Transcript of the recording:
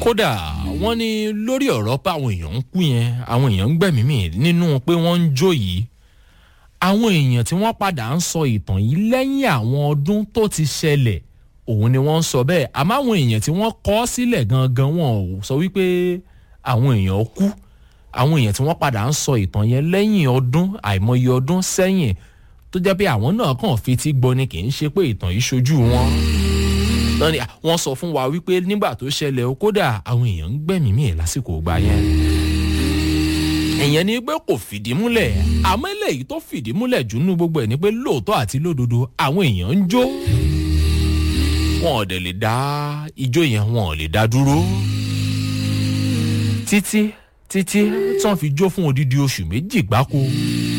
kódà wọ́n ní lórí ọ̀rọ̀ pé àwọn èèyàn ń kú yẹn àwọn èèyàn ń gbẹ̀mí mì nínú pé wọ́n ń jó yìí àwọn èèyàn tí wọ́n padà ń sọ ìtàn yìí lẹ́yìn àwọn ọdún tó ti ṣẹlẹ̀ òun ni wọ́n ń sọ bẹ́ẹ̀ àmọ́ àwọn èèyàn tí wọ́n kọ́ sílẹ̀ gangan wọn ò sọ wípé àwọn èèyàn kú àwọn èèyàn tí wọ́n padà ń sọ ìtàn yẹn lẹ́yìn ọdún àìmọye ọdún sẹ́yìn tó jẹ́ pé àwọn náà kàn fi ti gbọ́ ni kì í ṣe pé ìtàn yìí ṣojú wọn lọ́ni wọ́n sọ fún wa wípé nígbà tó ṣẹlẹ̀ o kódà àwọn èèyàn ń gbẹ̀mí mì lásìkò gbà yẹn. ìyẹn ni pé kò fìdí múlẹ̀ àmọ́ eléyìí tó fìdí múlẹ̀ jù nínú gbogbo ẹ̀ ni pé lóòótọ́ àti lódodo àwọn èèyàn ń jó. wọn ò dẹ̀ lè dá ijó yẹn wọn ò lè dá dúró. títí títí tí wọ́n fi jó fún odidi oṣù méjì gbáko